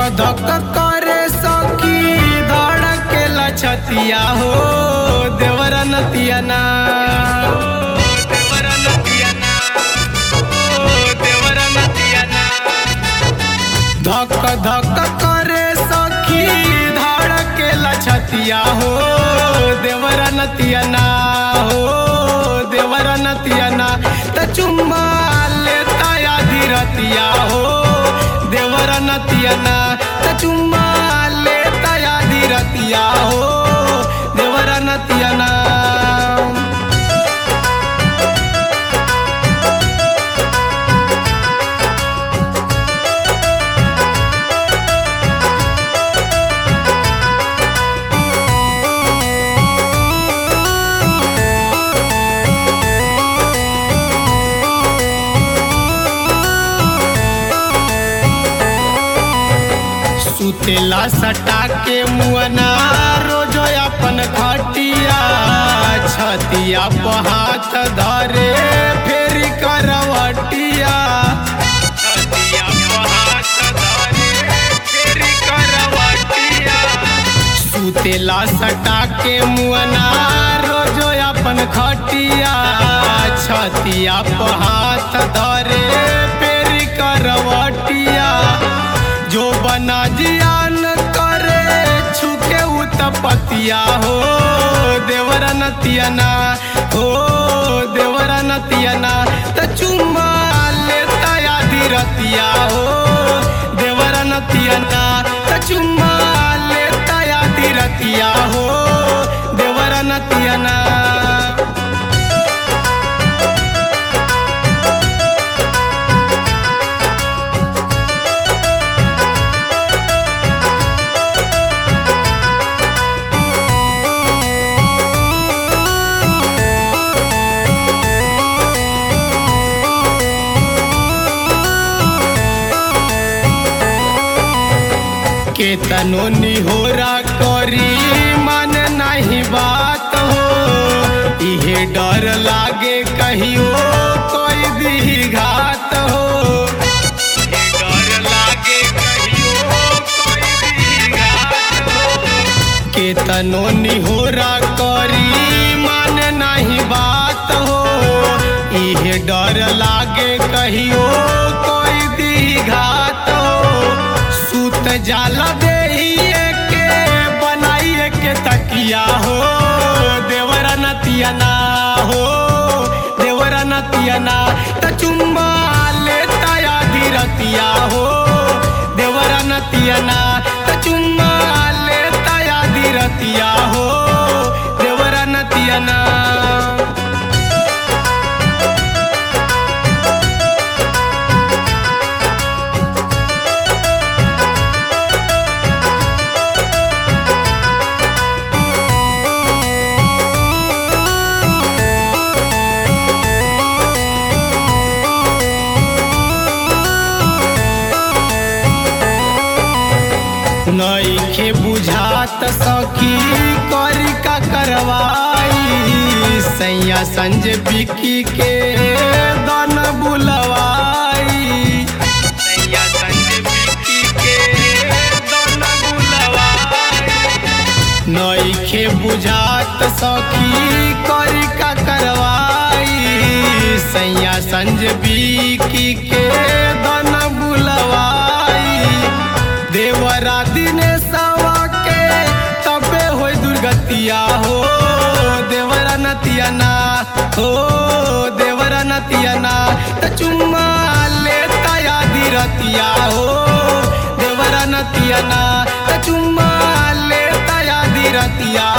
धक करे सखी धड़के लछतिया हो देवर नतिया ना देवर नतिया ना ओ देवर नतिया ना धक धक करे सखी धड़के लछतिया हो देवर नतिया ना हो देवर नतिया ना त चुम्मा लेता या धीरतिया हो देवर नतिया ना त चुम्मा लेता या धीरतिया हो देवर नतिया ना सुतेला सटा के मुअना रोज अपन खटिया छतिया पर हाथ धरे फेर करवटिया छतिया पर हाथ धरे फेर करवटिया सुतेला सटा के मुअना रोज अपन खटिया छतिया पर हाथ धरे फेर करवटिया जो बना जियान करे छुके उतपतिया हो देवरा नतियना हो देवरा नतियना त चुम्मा लेता या धीरतिया हो देवरा नतियना त चुम्मा लेता या धीरतिया हो देवरा नतियना केतनो निहोरा करी मन नहीं बात हो इहे डर लागे कहियो कोई दी घात हो इहे डर लागे कहियो कोई दी घात हो। केतनो निहोरा करी मन नहीं बात हो इहे डर लागे कहियो कोई दी घात हो सूत जाला देहिए के बनाइए के तकिया हो देवरा नतिया ना हो देवरा नतिया ना त चुम्मा लेता या धीरतिया हो देवरा नतिया ना त चुम्मा लेता या धीरतिया हो देवरा नतिया ना नईखे बुझात सखी करी का करवाई सैया संजय बिकी के दन बुलवाई सैया संजय बिकी के दन बुलवाई नईखे बुझात सखी करी का करवाई सैया संजबी की के दन बुलवाई देवरा दिने सवा के तबे हो दुर्गतिया हो देवरा नतिया ना हो देवरा नतिया ना त चुम्मा लेता या धीरतिया हो देवरा नतिया ना त चुम्मा लेता या धीरतिया